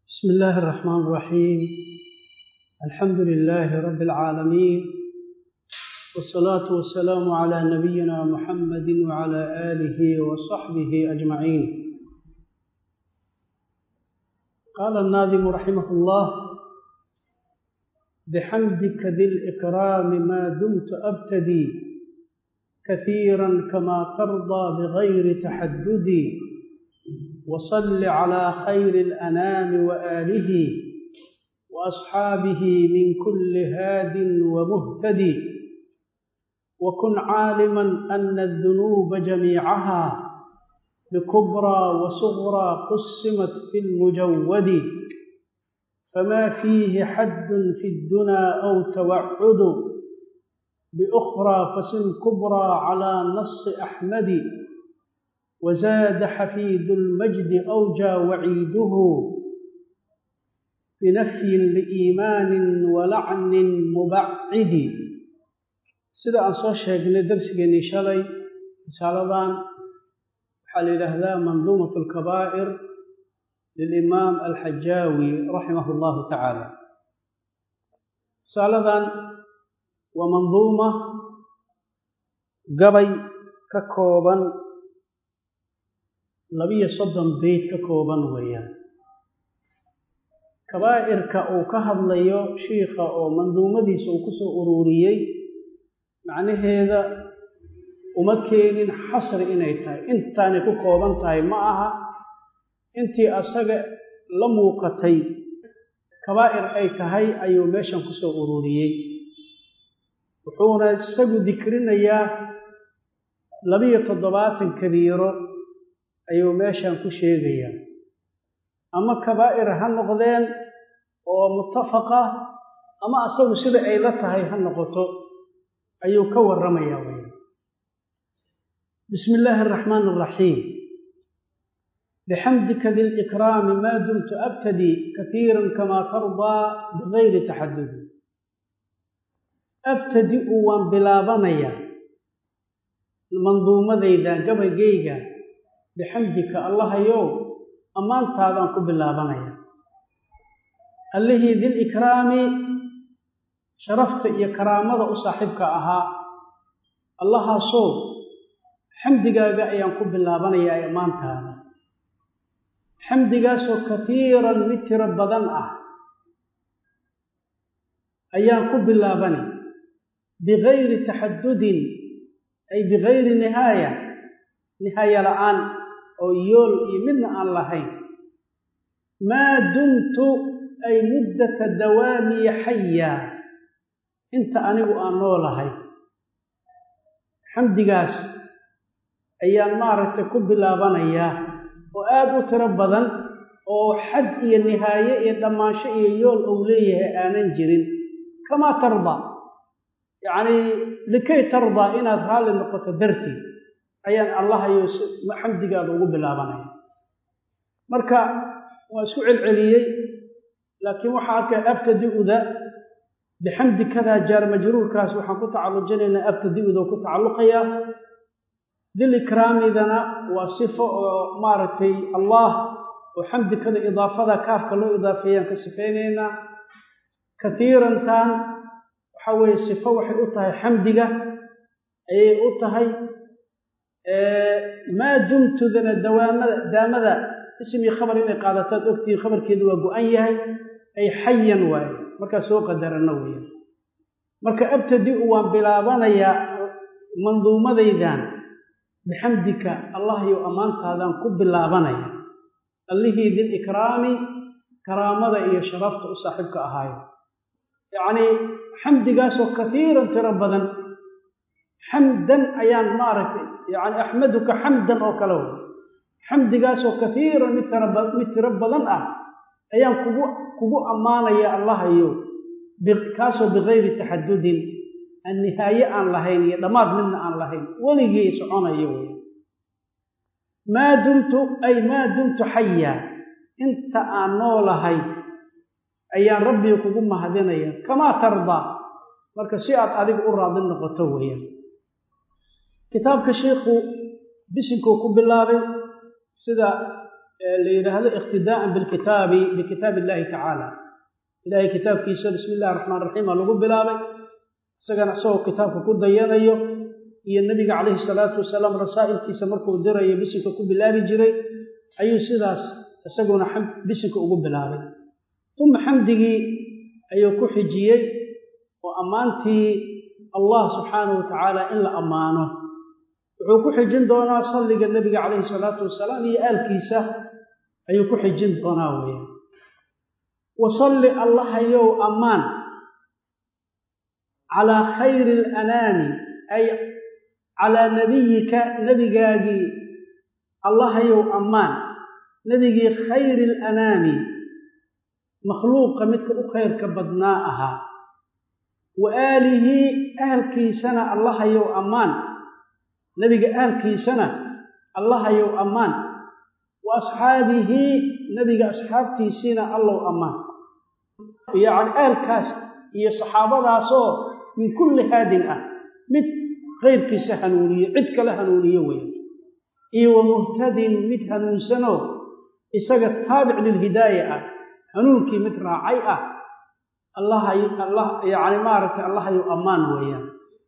بسم الله الرحمن الرحيم الحمد لله رب العالمين والصلاة والسلام على نبينا محمد وعلى آله وصحبه أجمعين قال الناظم رحمه الله بحمدك ذي الإكرام ما دمت أبتدي كثيرا كما ترضى بغير تحددي وصل على خير الأنام وآله وأصحابه من كل هاد ومهتدي وكن عالما أن الذنوب جميعها بكبرى وصغرى قسمت في المجود فما فيه حد في الدنا أو توعد بأخرى فسن كبرى على نص أحمد وزاد حفيد المجد أوجى وعيده بنفي لإيمان ولعن مبعد sida aan soo sheegnay darsigeennii shalay risaaladan waxaa la yidhaahdaa manduumat alkabaa'ir lilimaam alxajaawi raximah allahu tacaala risaaladan waa manduuma gabay ka kooban labiyo soddon beyt ka kooban weeyaan kabaa'irka uu ka hadlayo shiikha oo manduumadiisa uu ku soo ururiyey macnaheeda uma keenin xasri inay tahay intaanay ku kooban tahay ma aha intii asaga la muuqatay kabaa'ir ay tahay ayuu meeshan ku soo ururiyey wuxuuna isagu dikrinayaa labiyo toddobaatan kabiiro ayuu meeshan ku sheegayaa ama kabaa'ir ha noqdeen oo mutafaqa ama asagu sida ay la tahay ha noqoto ayuu ka warramayaa wey bismi illaahi araxmaan araxiim bixamdika dilikraami maa dumtu abtadii katiiran kamaa tardaa bigayri taxadudi abtadi-u waan bilaabanayaa manduumadayda gabaygayga bixamdika allahayow ammaantaadaan ku bilaabanaya allihii dilikraami sharafta iyo karaamada u saaxiibka ahaa allahaasoo xamdigaaga ayaan ku bilaabanayaa ee ammaantaada xamdigaasoo katiiran mid tiro badan ah ayaan ku bilaabani bigayri taxadudin ay bigayri nihaaya nihaaya la-aan oo yool iyo midna aan lahayn maa dumtu ay muddata dawaamiya xaya inta anigu aan noolahay xamdigaas ayaan maaragtay ku bilaabanayaa oo aada u tiro badan oo xad iyo nihaaye iyo dhammaansho iyo yool ou leeyahay aanan jirin kamaa tardaa yacnii likay tardaa inaad raalli noqoto darteed ayaan allahayo xamdigaada ugu bilaabanaya marka waa isku celceliyey laakiin waxaa arkay abtadi-uda bixamdi kadaa jaar majruurkaas waxaan ku tacallujinaynaa abtadi-uda ku tacalluqaya dilikraamidana waa sifo oo maaragtay allah oo xamdikada idaafada kaafka loo idaafeeyaan ka sifaynaynaa katiirantan waxa weeye sifo waxay u tahay xamdiga ayay u tahay maa dumtudana dawaamada daamada ismii khabar inay qaadataad ogtihiin khabarkeedu waa go-an yahay ay xayan waaye markaa soo qadarana weeyaan marka abtadi-u waan bilaabanayaa manduumadaydan bixamdika allahyow ammaantaadaan ku bilaabanaya allihii dilikraami karaamada iyo sharafta u saaxiibka ahaayo yacnii xamdigaasoo katiiran tiro badan xamdan ayaan maaragtay yani axmaduka xamdan oo kale wey xamdigaasoo katiiran mid mid tiro badan ah ayaan kugu kugu ammaanaya allahayow kaasoo bigayri taxadudin aan nihaaye aan lahayn iyo dhammaad midna aan lahayn weligii soconayo wey maa dumtu ay maa dumtu xaya inta aan noolahay ayaan rabbiga kugu mahadinaya kamaa tardaa marka si aad adiga u raadi noqoto weeyaan kitaabka sheikhu bisinkuu ku bilaabay sida la yidhaahdo iqtidaa'an bilkitaabi bikitaabi illahi tacaala ilahay kitaabkiisa bismi illahi raxmaan raxiim aa lagu bilaabay isagana isagoo kitaabka ku dayanayo iyo nebiga calayhi salaatu wasalaam rasaa'ilkiisa markuu dirayo bisinka ku bilaabi jiray ayuu sidaas isaguna bisinka ugu bilaabay uma xamdigii ayuu ku xijiyey oo ammaantii allah subxaanahu wa tacaala in la ammaano wuxuu ku xijin doonaa salliga nebiga calayhi salaatu wasalaam iyo aalkiisa ayuu ku xijin doonaa weya wasalli allahayow ammaan calaa khayri alanaami ay calaa nebiyika nebigaagii allahayow ammaan nebigii khayri alanaami makhluuqa midka u khayrka badnaa ahaa wa aalihi ahalkiisana allahayow ammaan nebiga ahalkiisana allahayow ammaan wa asxaabihi nebiga asxaabtiisiina allow ammaan yacni ahalkaas iyo saxaabadaasoo min kulli haadin ah mid kayrkiisa hanuuniye cid kale hanuuniye weya iyo wa muhtadin mid hanuunsanoo isaga taabic lilhidaaya ah hanuunkii mid raacay ah allahay allah yacni maaragtay allahayow ammaan weeyaan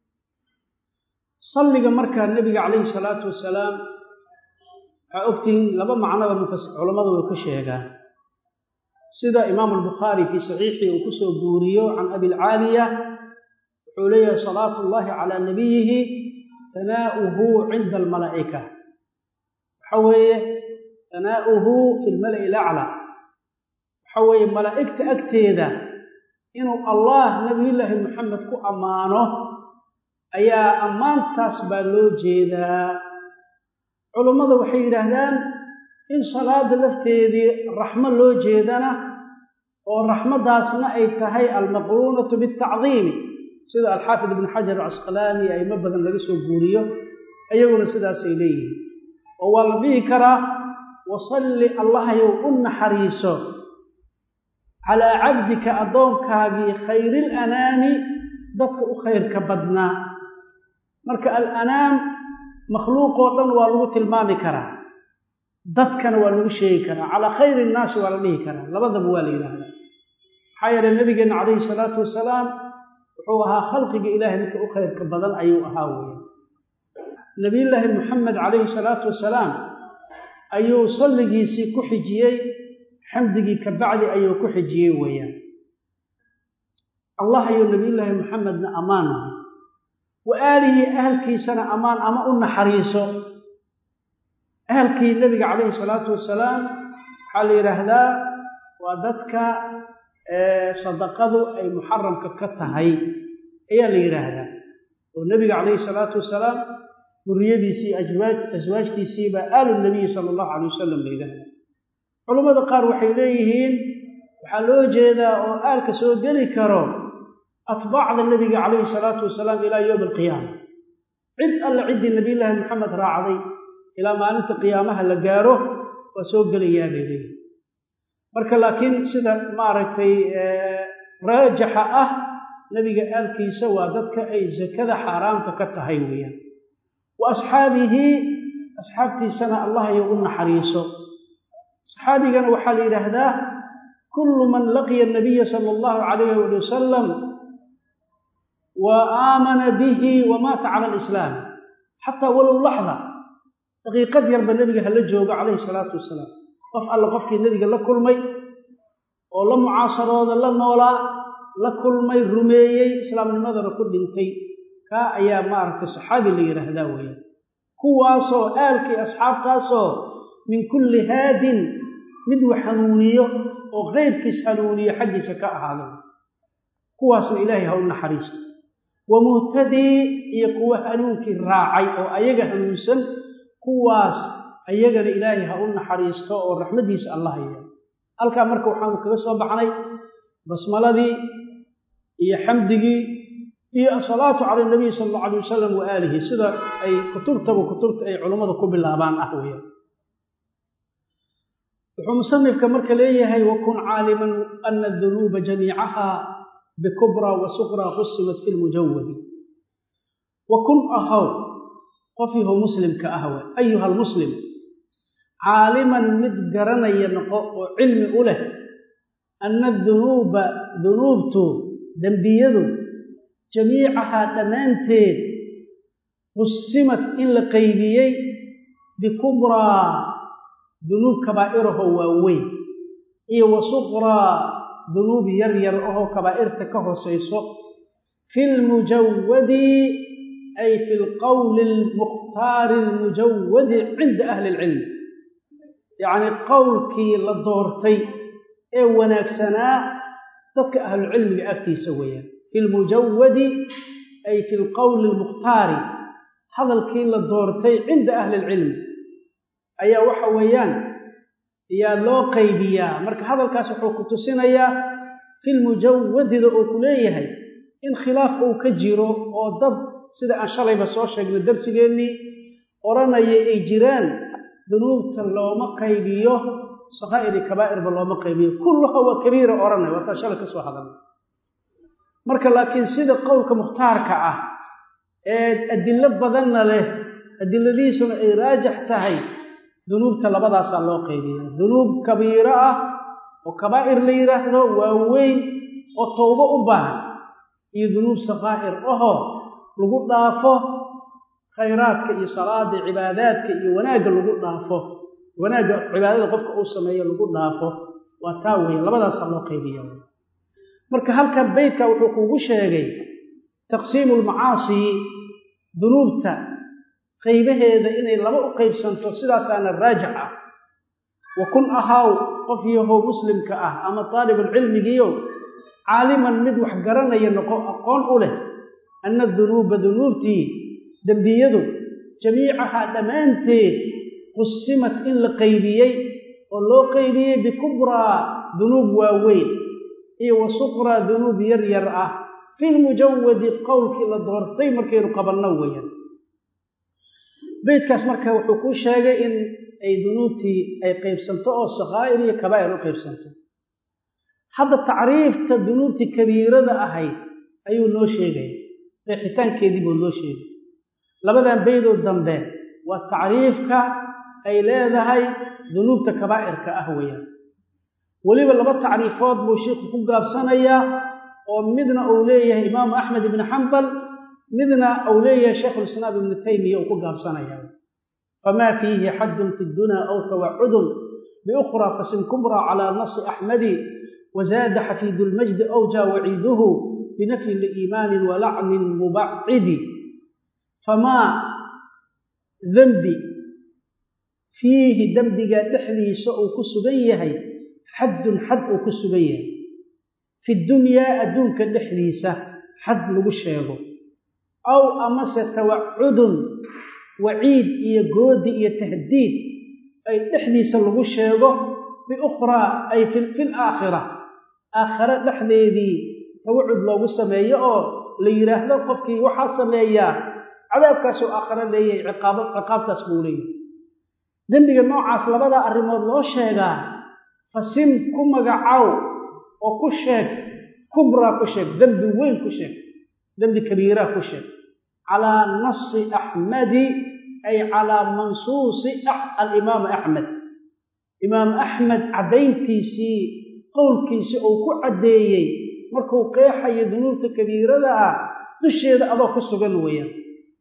salliga markaa nebiga calayhi salaatu wasalaam waxaa ogtihiin laba macnoba mufas culammadu way ku sheegaan sida imaamu albukhaari fii saxiixii uu ku soo guuriyo can abilcaaliya wuxuu leeyahay salaatu ullahi calaa nabiyihi tanaa'uhu cinda almalaa'ika waxa weeye tanaa'uhu fi lmala'i alaclaa waxa weeye malaa'igta agteeda inuu allah nabiyullaahi maxamed ku ammaano ayaa ammaantaas baa loo jeedaa culummada waxay yidhaahdaan in salaada lafteedii raxmo loo jeedana oo raxmaddaasna ay tahay almaqruunatu bialtacdiimi sida alxaafid ibn xajar alcasqalaani aimo badan laga soo guuriyo ayaguna sidaasay leeyihiin oo waa la dhihi karaa wasalli allahayow u naxariiso calaa cabdika addoonkaagii khayrilanaami dadka u khayrka badnaa marka alanaam makhluuqoo dhan waa lagu tilmaami karaa dadkana waa lagu sheegi karaa calaa khayri innaasi waa la dhihi karaa labadaba waa la yidhaahdaa maxaa yeelay nabigeenna calayhi salaatu wasalaam wuxuu ahaa khalqiga ilaahay midka u khayrka badan ayuu ahaa weya nabiyullaahi moxamed calayhi salaatu wasalaam ayuu salligiisii ku xijiyey xamdigii ka bacdi ayuu ku xijiyey weeyaan allah ayuu nabiyullaahi moxamedna ammaan ahay wa aalihi ahalkiisana ammaan ama u naxariiso ahalkii nebiga calayhi salaatu wasalaam waxaa la yidhaahdaa waa dadka sadaqadu ay muxaramka ka tahay ayaa la yidhaahdaa oo nebiga calayhi salaatu wasalaam duriyadiisii aswaajtiisiibaa aalu nabiyi sala allahu calay wasalam la yidhaahdaa culammada qaar waxay leeyihiin waxaa loo jeedaa oo aalka soo geli karo atbaacda nebiga calayhi salaatu wasalaam ilaa yowmi alqiyaama cid alle ciddii nabiyullaahi maxamed raacday ilaa maalinta qiyaamaha la gaaro waa soo gelayaa bay leeyihin marka laakiin sida maaragtay raajaxa ah nebiga aalkiisa waa dadka ay sakada xaaraamta ka tahay weeyaan wa asxaabihi asxaabtiisana allahayo u naxariiso saxaabigana waxaa la yidhaahdaa kullu man laqiya nabiya sala allahu calayh wali wasalam wa aamana bihi wa maata cala alislaam xataa walow laxda daqiiqad yarba nebiga hala joogo calayhi salaatu wasalaam qof alle qofkii nebiga la kulmay oo la mucaasarooda la noolaa la kulmay rumeeyey islaamnimadana ku dhintay kaa ayaa maaragtay saxaabi la yidhaahdaa weeyaan kuwaasoo aalkii asxaabtaasoo min kulli haadin mid wax hanuuniyo oo keyrkiis hanuuniyo xaggiisa ka ahaada kuwaasna ilaahay ha u naxariisto wa muhtadii iyo kuwa hanuunkii raacay oo ayaga hanuunsan kuwaas ayagana ilaahay ha u naxariisto oo raxmaddiisa alla haya halkaa marka waxaanu kaga soo baxnay basmaladii iyo xamdigii iyo asalaatu cala nabiy sala allau alay wasalam wa aalihi sida ay kutubtaba kutubta ay culummada ku bilaabaan ah weeyaan wuxuu musanifka marka leeyahay wakun caaliman ana adunuuba jamiicaha bikubra wa suqra qusimat fi lmujawadi wa kun ahow qofiihu muslimka ahwe ayuha almuslim caaliman mid garanaya noqo oo cilmi u leh anna dunuuba dunuubtu dembiyadu jamiicahaa dhammaanteed qusimad in la qaybiyey bikubraa dunuub kabaa'iraho waaweyn iyo wa suqraa dunuub yar yar ahoo kabaa'irta ka hoosayso fi lmujawadi ay fi lqowli almukhtaari almujawadi cinda ahli ilcilm yacnii qowlkii la doortay ee wanaagsanaa dadka ahlucilmiga agtiisa weeyaan fi lmujawadi ay fi lqowli almukhtaari hadalkii la doortay cinda ahli ilcilm ayaa waxa weeyaan yaa loo qaybiyaa marka hadalkaas wuxuu ku tusinayaa fi lmujawadida uu ku leeyahay in khilaaf uu ka jiro oo dad sida aan shalayba soo sheegnay darsigeennii odhanaya ay jiraan dunuubta looma qaybiyo sakaa'iri kabaa'irba looma qaybiyo kulluha waa kabiira odhanaya waataan shalay ka soo hadalnay marka laakiin sida qowlka mukhtaarka ah ee adilo badanna leh adiladiisuna ay raajax tahay dunuubta labadaasaa loo qaybiya dunuub kabiiro ah oo kabaa'ir la yidhaahdo waaweyn oo towbo u baahan iyo dunuub sakaa'ir ahoo lagu dhaafo khayraadka iyo salaada cibaadaadka iyo wanaagga lagu dhaafo wanaagga cibaadada qofka uu sameeyo lagu dhaafo waa taa weeye labadaasaa loo qaybiya marka halkan beytka wuxuu kugu sheegay taqsiimu lmacaasi dunuubta qaybaheeda inay laba u qaybsanto sidaasaana raajix ah wa kun ahaaw qof yahow muslimka ah ama taalibulcilmigiiyo caaliman mid wax garanaya noqo aqoon u leh anna dunuuba dunuubtii dembiyadu jamiicahaa dhammaanteed qusimad in la qaybiyey oo loo qaybiyey bikubraa dunuub waaweyn iyo wa suqraa dunuub yar yar ah fi lmujawadi qowlkii la doortay markaynu qabanno weeyaan beydkaas marka wuxuu kuu sheegay in ay dunuubtii ay qaybsanto oo sakaa'ir iyo kabaa'ir u qaybsanto hadda tacriifta dunuubtii kabiirada ahayd ayuu noo sheegaya qeexitaankeedii buu noo sheegay labadan beydoo dambe waa tacriifka ay leedahay dunuubta kabaa'irka ah weeyaan weliba laba tacriifood buu sheikhu ku gaabsanayaa oo midna uu leeyahay imaamu axmed ibni xambal midna uu leeyahay shaykhulislaam ibnu taymiya uu ku gaabsanaya famaa fiihi xaddun fi dunaa aw tawacudun biukhraa fasim kubraa calaa nasi axmadi wazaada xafiidu lmajdi awjaa waciiduhu binafyi liimaanin walacnin mubacidi famaa dembi fiihi dembiga dhexdiisa uu ku sugan yahay xaddun xad uu ku sugan yahay fi dunyaa adduunka dhexdiisa xad lagu sheego aw amase tawacudun waciid iyo goodi iyo tahdiid ay dhexdiisa lagu sheego biukhraa ay fil aakhira aakhare dhexdeedii tawacud loogu sameeyo oo la yidhaahdo qofkii waxaa sameeyaa cadaabkaasuu aakhare leeyahay ciqaabo ciqaabtaas buu leeyahay dembiga noocaas labadaa arrimood loo sheegaa fasim ku magacow oo ku sheeg kubraa ku sheeg dembi weyn ku sheeg dembi kabiiraa ku sheeg calaa nasi axmadi ay calaa mansuusi alimaam axmed imaam axmed caddayntiisii qowlkiisii uu ku caddeeyey markuu qeexayo dunuubta kabiirada ah dusheeda adoo ku sugan weeyaan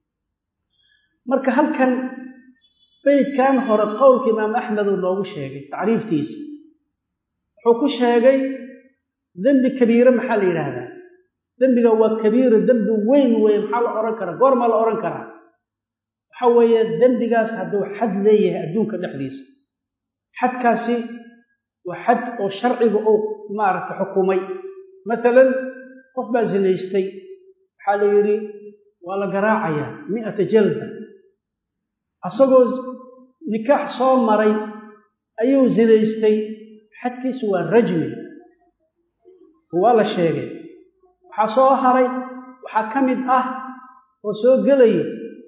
marka halkan beydkan hore qowlka imaam axmed uu noogu sheegay tacriiftiisa wuxuu ku sheegay dembi kabiire maxaa la yidhaahdaa dembiga waa kabiiro dembi weyn weeye maxaa la odhan karaa goormaa la odhan karaa waxa weeye dembigaas hadduu xad leeyahay adduunka dhexdiisa xadkaasi waa xad oo sharciga uu maaragta xukumay maalan qof baa zinaystay waxaa la yidhi waa la garaacayaa mi'ata jalda asagoo nikaax soo maray ayuu zinaystay xadkiisu waa rajmi waa la sheegay waxaa soo haray waxaa ka mid ah oo soo gelayo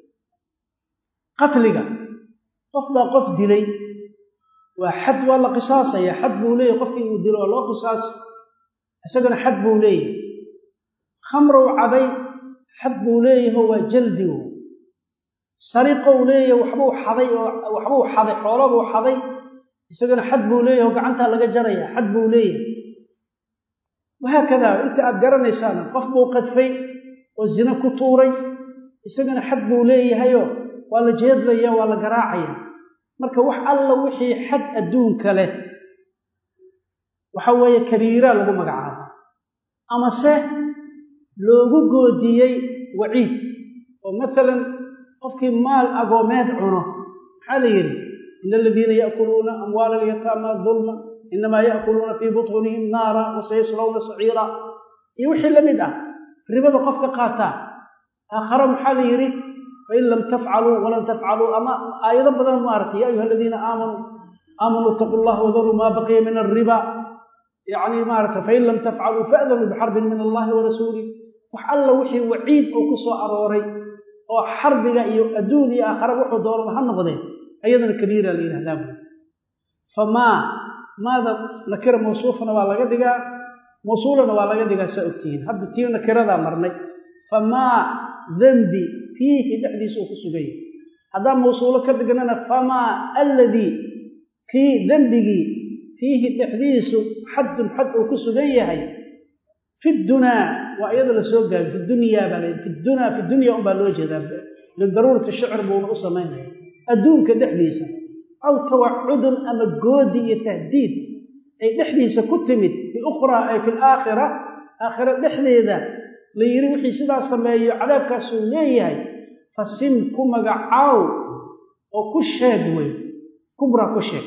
qatliga qof baa qof dilay waa xad waa la qisaasaya xad buu leeyahy qofkii uu dilo waa loo qisaasi isagana xad buu leeyahay khamrow cabay xad buu leeyaho waa jaldigu sariqou leeyahay waxbuu xaday oo waxbuu xaday xoolabuu xaday isagana xad buu leeyahay oo gacantaa laga jaraya xad buu leeyahay wahaakadaa inta aad garanaysaana qof buu qadfay oo zina ku tuuray isagana xad buu leeyahayoo waa la jeedlaya waa la garaacaya marka wax alla wixii xad adduunka leh waxa weeye kabiira lagu magacaaba amase loogu goodiyey waciid oo masalan qofkii maal agoomeed cuno maxaa la yidhi ina aladiina yaakuluuna amwaala alyataama dulma inamaa yaakuluuna fii butuunihim naara wasayaslawna saciira iyo wixii la mid ah ribada qofka qaataa aakhare maxaa la yidhi fain lam tafcaluu walan tafcaluu ama aayado badan maaragtay ya ayuha aladiina aamanuu aamanuu itaquu llah wadaruu maa baqiya min alriba yacni maaragta fain lam tafcaluu fa'danuu bixarbin min allahi wa rasuulih wax alla wixii waciid oo ku soo arooray oo xarbiga iyo adduun iyo aakhare wuxuu doonaba ha noqdee ayadana kabiira la yidhahdaa buy famaa maada nakira mawsuufana waa laga dhigaa mawsuulana waa laga dhigaa saa ogtihiin hadda tii nakiradaa marnay famaa dembi fiihi dhexdiisa uu ku sugan yahay haddaan mawsuulo ka dhignana famaa alladii kii dembigii fiihi dhexdiisu xadun xad uu ku sugan yahay fi dunaa waa iyada la soo gaabi fi dunyaa baa la fi dunaa fi dunya unbaa loo jeedaa lidaruurati shicr buuna u samaynaya adduunka dhexdiisa aw tawacudun ama goodi iyo tahdiid ay dhexdiisa ku timid biukhraa ay fi laakhira aakhira dhexdeeda la yidhi wixii sidaas sameeyo cadaabkaasuu leeyahay fasim ku magacaaw oo ku sheeg wey kubra ku sheeg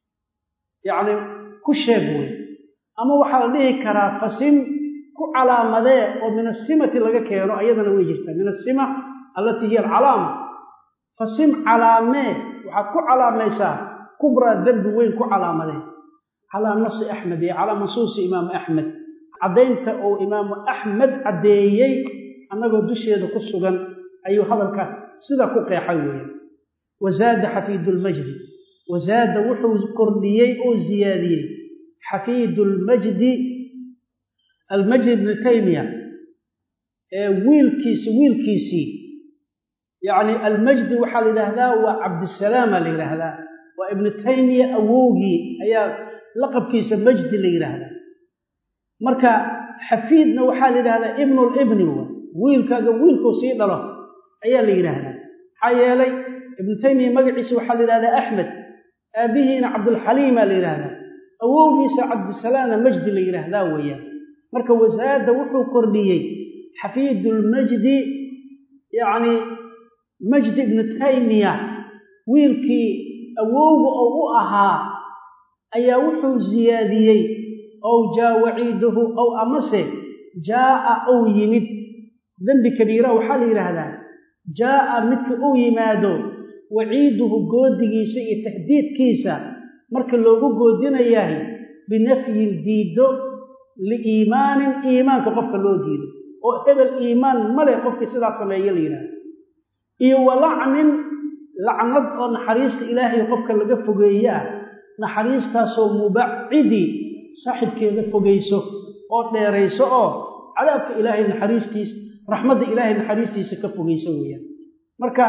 yacni ku sheeg wey ama waxaa la dhihi karaa fasim ku calaamadee oo min asimati laga keeno ayadana way jirtaa min asima allatii hiya alcalaama fasim calaamee waxaad ku calaamaysaa kubraa dembi weyn ku calaamadee calaa nasi axmed iyo calaa mansuusi imaamu axmed caddaynta uu imaamu axmed caddeeyey annagoo dusheeda ku sugan ayuu hadalka sidaa ku qeexay weeye wazaada xafiidulmajdi wazaada wuxuu kordhiyey oo ziyaadiyey xafiidulmajdi almajdi ibni taymiya ee wiilkiisi wiilkiisii yacni almajdi waxaa la yidhaahdaa waa cabdisalaama la yidhaahdaa waa ibnu taymiya awowgii ayaa laqabkiisa majdi la yidhaahdaa marka xafiidna waxaa la yidhahdaa ibnulibni w wiilkaaga wiilkuu sii dhalo ayaa la yidhaahdaa maxaa yeelay ibnu taymiya magaciisa waxaa la yidhahdaa axmed aabbihiina cabdulxaliima la yidhaahdaa awowgiisa cabdisalaamna majdi la yidhaahdaa weeyaan marka wasaada wuxuu kordhiyey xafiidulmajdi yacni majdi ibnu taymiya wiilkii awowga oo u ahaa ayaa wuxuu ziyaadiyey ow jaa waciiduhu ow amase jaa'a ou yimid dembi kabiira waxaa la yidhaahdaa jaa'a midka uu yimaado waciiduhu goodigiisa iyo tahdiidkiisa marka loogu goodinayahay binafyin diiddo liiimaanin iimaanka qofka loo diido oo hebel iimaan male qofkii sidaa sameeya la yidhahda iyo walacnin lacnad oo naxariista ilaahay qofka laga fogeeye ah naxariistaasoo mubacidi saaxibkeeda fogayso oo dheerayso oo cadaabka ilaahay naxariistiisa raxmadda ilaahay naxariistiisa ka fogayso weeyaan marka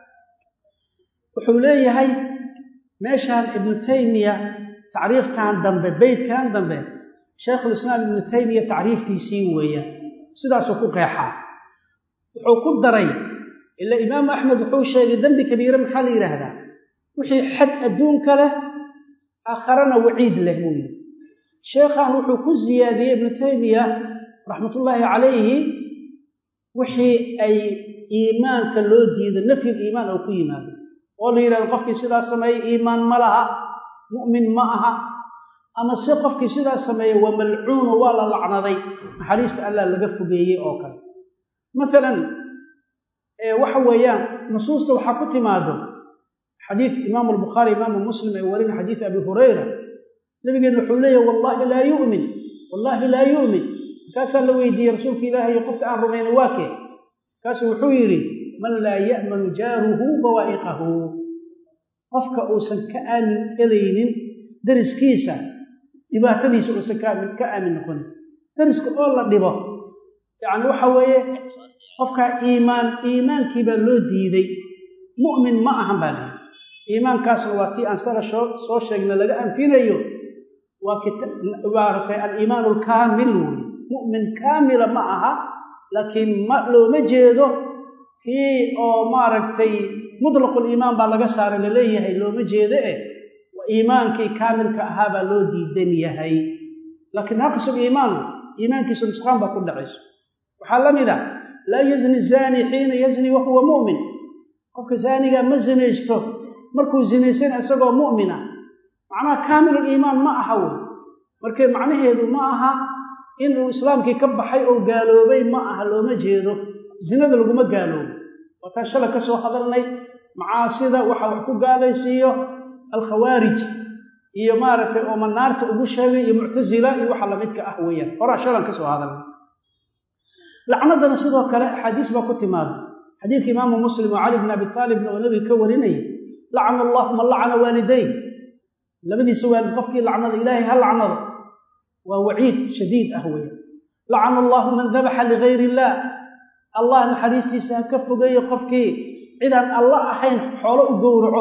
wuxuu leeyahay meeshaan ibnu taymiya tacriifkan dambe beytkan dambe shaykhulislaam ibnu taymiya tacriiftiisii weeyaan sidaasuu ku qeexaa wuxuu ku daray ila imaamu axmed wuxuu sheegay dembi kabiire maxaa la yidhaahdaa wixii xad adduunka leh aakharana waciid leh buu yidhi sheekhan wuxuu ku siyaadiyey ibnu taymiya raxmatullaahi calayhi wixii ay iimaanka loo diido nafyul iimaan oo ku yimaado oo la yidhahdo qofkii sidaas sameeyey iimaan ma laha mu'min ma aha ama se qofkii sidaas sameeyey waa malcuuno waa la lacnaday naxariista allah laga fogeeyey oo kale maalan waxa weeyaan nusuusta waxaa ku timaado xadiid imaamu albukhaari imaamu muslim ee warina xadiid abi hurayra nabigeena wuxuu leeyahy wallahi laa yu'min wallahi laa yu'min markaasaa la weydiiyey rasuulka ilaahay iyo qofka aan rumayna waa kee markaasuu wuxuu yidhi man laa ya'manu jaaruhu bawaa'iqahu qofka uusan ka aamin elaynin dariskiisa dhibaatadiisa uusan ka aamin noqonin dariska oo la dhibo yacni waxa weeye qofkaa iimaan iimaankii baa loo diiday mu'min ma ahan baa layihi iimaankaasna waa tii aan sala soo sheegna laga anfinayo waa maaragtay aliimaanu alkaamil wey mu'min kaamila ma aha laakiin ma looma jeedo kii oo maaragtay mutlaquliimaan baa laga saaray laleeyahay looma jeedo eh iimaankii kaamilka ahaa baa loo diidan yahay laakiin naqsul iimaan iimaankiisa nusqaan baa ku dhacayso waxaa la mid a laa yazni zaani xiina yazni wa huwa mu'min qofka zaaniga ma zinaysto markuu zinaysan isagoo mu'mina macnaha kaamiluliimaan ma aha wey markee macnaheedu ma aha inuu islaamkii ka baxay oo gaaloobay ma aha looma jeedo zinada laguma gaaloobo waataan shala ka soo hadalnay macaasida waxa wax ku gaalaysiiyo alkhawaarij iyo maaragtay oo manaarta ugu sheegay iyo muctasila iyo waxa lamidka ah weeyaan horaa shalan ka soo hadalnay lacnadana sidoo kale axaadiis baa ku timaada xadiidka imaamu muslim oo cali bn abi taalibna oo nabiga ka warinayay lacana allahu man lacana waaliday labadiisa waalid qofkii lacnada ilaahay ha lacnado waa waciid shadiid ah weeyaan lacana allahu man dabaxa ligayr illah allah naxariistiisa ha ka fogeeyo qofkii cidaan alla ahayn xoolo u gowraco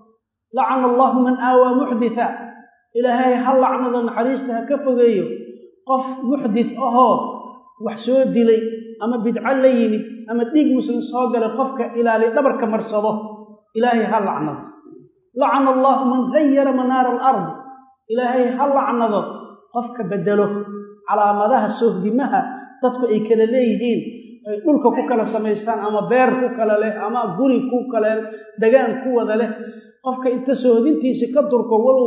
lacana allahu man aawaa muxditha ilaahay ha lacnado naxariista ha ka fogeeyo qof muxdit ahoo wax soo dilay ama bidco la yimid ama dhiig muslim soo galay qofka ilaali dhabarka marsado ilaahay ha lacnado lacana allahu man gayara manaara alardi ilaahay ha lacnado qofka bedelo calaamadaha sohdimaha dadku ay kala leeyihiin ay dhulka ku kala samaystaan ama beer ku kala leh ama guri ku kale degaan ku wada leh qofka inta sohdintiisi ka durko walow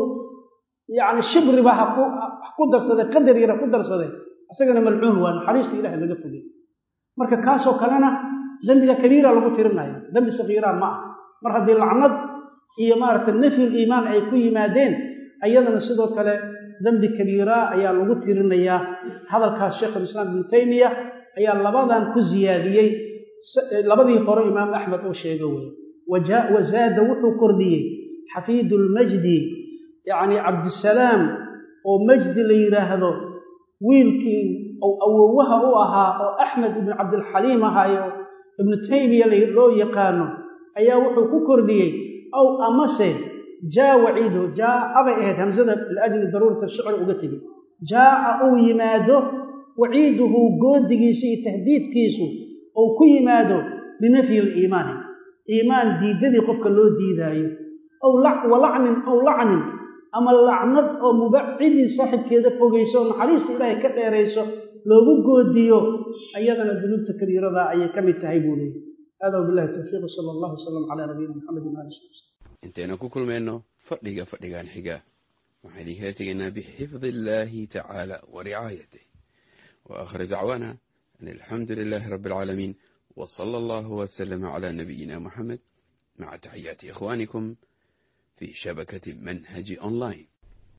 yacni shibriba ha ku darsaday qadar yara ku darsaday isagana malcuun waa naxariista ilahay laga fogey marka kaasoo kalena dembiga kabiira lagu tirinaya dembi sakiira ma ah mar haddii lacnad iyo maaragtay nafyul iimaan ay ku yimaadeen ayadana sidoo kale dembi kabiira ayaa lagu tirinayaa hadalkaas sheikhulislaam ibnu taymiya ayaa labadan ku ziyaadiyey labadii hore imaam axmed oo sheega wey wazaada wuxuu kordhiyey xafiidulmajdi yacni cabdisalaam oo majdi la yidhaahdo wiilkii ou awowaha u ahaa oo axmed ibnu cabdilxaliim ahaayo ibnu taymiya loo yaqaano ayaa wuxuu ku kordhiyey aw amase jaa waciidu jaa'a bay ahayd hamsada liajli daruurati shicr uga tegi jaa'a uu yimaado waciiduhu goodigiisa iyo tahdiidkiisu ou ku yimaado binafyi liimaani iimaan diidadii qofka loo diidaayo aw walacnin aw lacnin ama lacnad oo mubacidin saaxibkeeda fogayso oo naxariista ilaahay ka dheerayso loogu goodiyo ayadana dunuubta kabiirada ayay ka mid tahay buu leeyay hada wabilahi towfiiq sala allahu wasalam calaa nabiyina maxamedin waali sali wslam intaynu ku kulmayno fadhiga fadhigan xiga waxaan idinkaga tegaynaa bixifdi illaahi tacaala wa ricaayatih wa aakhir dacwaana an alxamdu lilaahi rabbi alcaalamiin wa sala allahu wasalama calaa nabiyina muxamed maca taxiyaati ikhwaanikum في شبكة منهج أونلاين